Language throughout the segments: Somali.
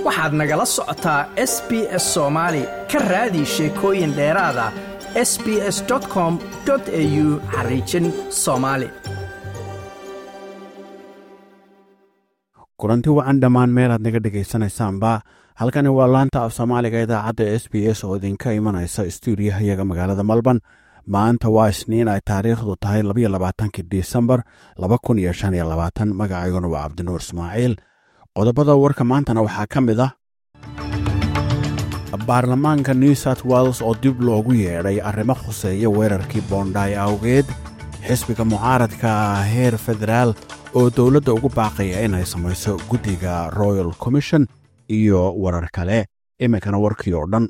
waxaad nagala socotaa s b s soomaali ka raadi sheekooyin dheeraada s b s com au xariijin soomaali kulanti wacan dhammaan meelaad naga dhegaysanaysaanba halkani waa laanta af soomaaliga idaacadda s b s oo idinka imanaysa stuudiyahayaga magaalada malban maanta waa isniin ay taariikhdu tahay labayo labaatanki disembar laba kun iyo shan iyo labaatan magacayguna waa cabdinuur ismaaciil qodobada warka maantana waxaa ka mid ah baarlamaanka new south wales oo dib loogu yeedhay arrimo khuseeya weerarkii boondhaay awgeed xisbiga mucaaradka heer federaal oo dowladda ugu baaqaya inay samayso guddiga royal commission iyo warar kale iminkana warkii oo dhan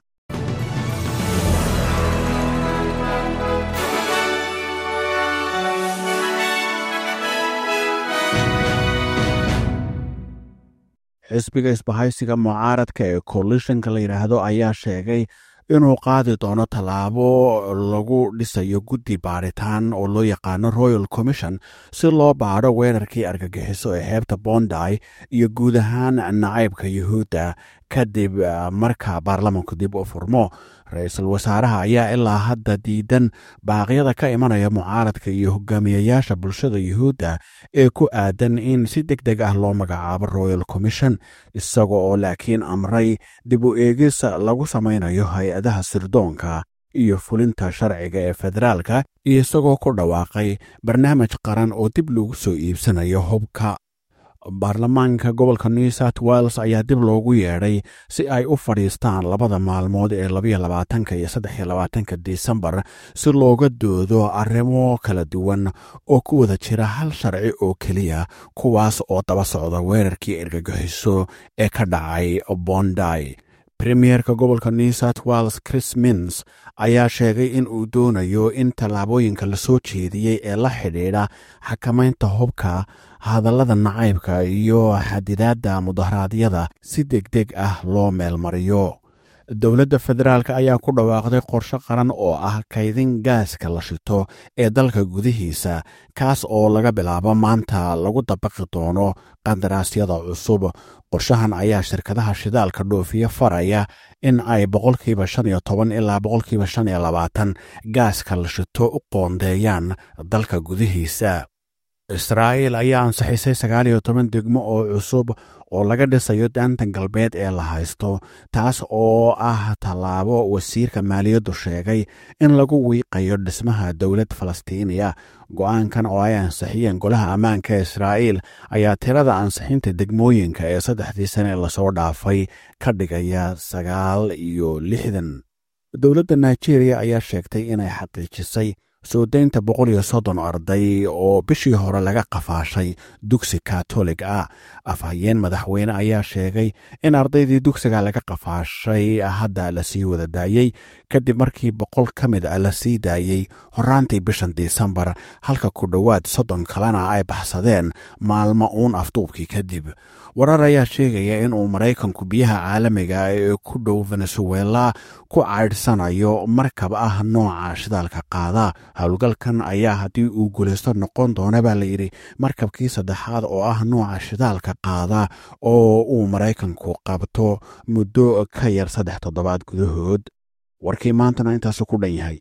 xisbiga isbahaysiga mucaaradka ee coalitionka la yidhaahdo ayaa sheegay inuu qaadi doono tallaabo lagu dhisayo guddi baadhitaan oo loo yaqaano royal commission si loo baadho weerarkii argagixiso ee xeebta bonday iyo guud ahaan nacaybka yuhuudda kadib marka baarlamanku dib u furmo ra-iisul wasaaraha ayaa ilaa hadda diidan baaqyada ka imanaya mucaaradka iyo hogaamiyayaasha bulshada yuhuudda ee ku aadan in si deg deg ah loo magacaabo royal commission isaga oo laakiin amray dib u eegis lagu samaynayo hay-adaha sirdoonka iyo fulinta sharciga ee federaalka iyo isagoo ku dhawaaqay barnaamij qaran oo dib lagu soo iibsanayo hubka baarlamaanka gobolka new south wales ayaa dib loogu yeedhay si ay u fadhiistaan labada maalmood ee labayo labaatanka iyo saddexiyo labaatanka disembar si looga doodo arrimo kala duwan oo ku wada jira hal sharci oo keliya kuwaas oo daba socda weerarkii ergagixiso ee ka dhacay bonday premierka gobolka new south wales chris mins ayaa sheegay in uu doonayo in tallaabooyinka lasoo jeediyey ee la xidhiidha xakamaynta hubka hadallada nacaybka iyo xadidaadda mudaharaadyada si deg deg ah loo meelmariyo dowladda federaalk ayaa ku dhawaaqday qorshe qaran oo ah kaydin gaaska la shito ee dalka gudihiisa kaas oo laga bilaabo maanta lagu dabaqi doono qandaraasyada cusub qorshahan ayaa shirkadaha shidaalka dhoofiye faraya in ay boqolkiiba shan iyo toban ilaa boqolkiiba shan iyo labaatan gaaska la shito u qoondeeyaan dalka gudihiisa israa'iil ayaa ansixisay sagaal iyo toban degmo oo cusub oo laga dhisayo daanta galbeed ee la haysto taas oo ah tallaabo wasiirka maaliyaddu sheegay in lagu wiiqayo dhismaha dowlad falastiiniya go'aankan oo ay ansixiyeen golaha ammaanka ee israa'iil ayaa tirada ansixinta degmooyinka ee saddexdii sane lasoo dhaafay ka dhigaya sagaal iyo lixdan dowladda nigeria ayaa sheegtay inay xaqiijisay soo daynta boqol iyo soddon arday oo bishii hore laga qafaashay dugsi katolig ah afhayeen madaxweyne ayaa sheegay in ardaydii dugsiga laga qafaashay hadda lasii wada daayey kadib markii boqol ka mid a lasii daayey horaantii bishan disembar halka ku dhowaad soddon kalena ay baxsadeen maalmo uun afduubkii kadib warar ayaa sheegaya inuu maraykanku biyaha caalamiga ee ku dhow venezuela ku caydhsanayo markab ah nooca shidaalka qaada howlgalkan ayaa haddii uu guulaysto noqon doona baa layidhi markabkii saddexaad oo ah nooca shidaalka qaada oo uu maraykanku qabto muddo ka yar saddex toddobaad gudahood warkii maantana intaasu ku dhan yahay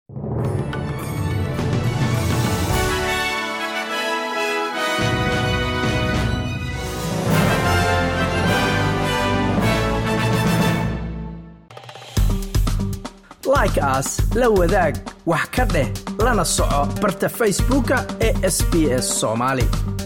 like aas la wadaag wax ka dheh lana soco barta facebooka ee sb s somaali